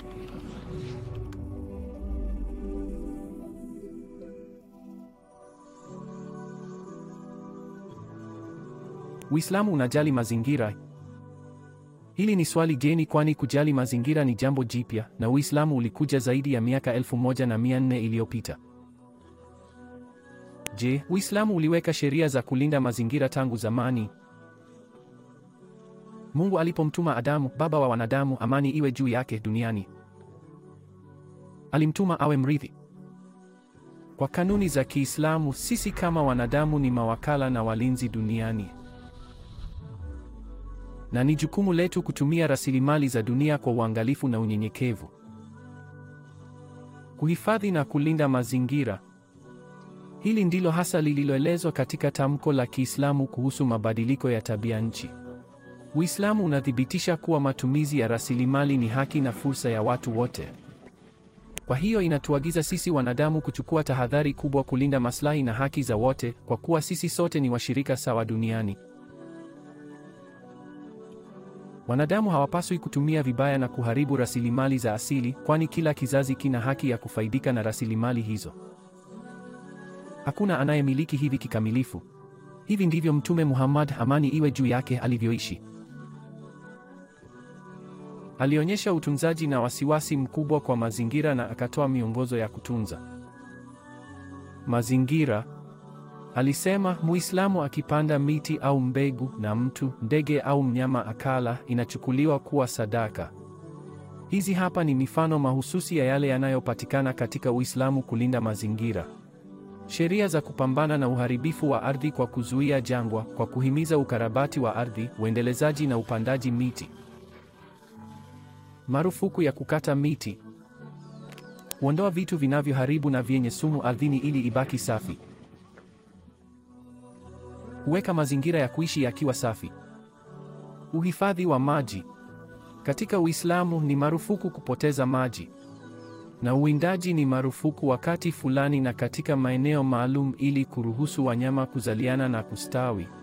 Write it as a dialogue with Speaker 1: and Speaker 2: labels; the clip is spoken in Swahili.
Speaker 1: Uislamu unajali mazingira? Hili ni swali geni kwani kujali mazingira ni jambo jipya na Uislamu ulikuja zaidi ya miaka elfu moja na mia nne iliyopita. Je, Uislamu uliweka sheria za kulinda mazingira tangu zamani? Mungu alipomtuma Adamu, baba wa wanadamu, amani iwe juu yake duniani, alimtuma awe mrithi. Kwa kanuni za Kiislamu, sisi kama wanadamu ni mawakala na walinzi duniani na ni jukumu letu kutumia rasilimali za dunia kwa uangalifu na unyenyekevu, kuhifadhi na kulinda mazingira. Hili ndilo hasa lililoelezwa katika tamko la Kiislamu kuhusu mabadiliko ya tabia nchi. Uislamu unathibitisha kuwa matumizi ya rasilimali ni haki na fursa ya watu wote. Kwa hiyo inatuagiza sisi wanadamu kuchukua tahadhari kubwa kulinda maslahi na haki za wote, kwa kuwa sisi sote ni washirika sawa duniani. Wanadamu hawapaswi kutumia vibaya na kuharibu rasilimali za asili, kwani kila kizazi kina haki ya kufaidika na rasilimali hizo. Hakuna anayemiliki hivi kikamilifu. Hivi ndivyo Mtume Muhammad, amani iwe juu yake, alivyoishi. Alionyesha utunzaji na wasiwasi mkubwa kwa mazingira na akatoa miongozo ya kutunza mazingira. Alisema, Muislamu akipanda miti au mbegu na mtu, ndege au mnyama akala, inachukuliwa kuwa sadaka. Hizi hapa ni mifano mahususi ya yale yanayopatikana katika Uislamu kulinda mazingira. Sheria za kupambana na uharibifu wa ardhi kwa kuzuia jangwa, kwa kuhimiza ukarabati wa ardhi, uendelezaji na upandaji miti. Marufuku ya kukata miti. Kuondoa vitu vinavyoharibu na vyenye sumu ardhini ili ibaki safi. Kuweka mazingira ya kuishi yakiwa safi. Uhifadhi wa maji. Katika Uislamu ni marufuku kupoteza maji. Na uwindaji ni marufuku wakati fulani na katika maeneo maalum ili kuruhusu wanyama kuzaliana na kustawi.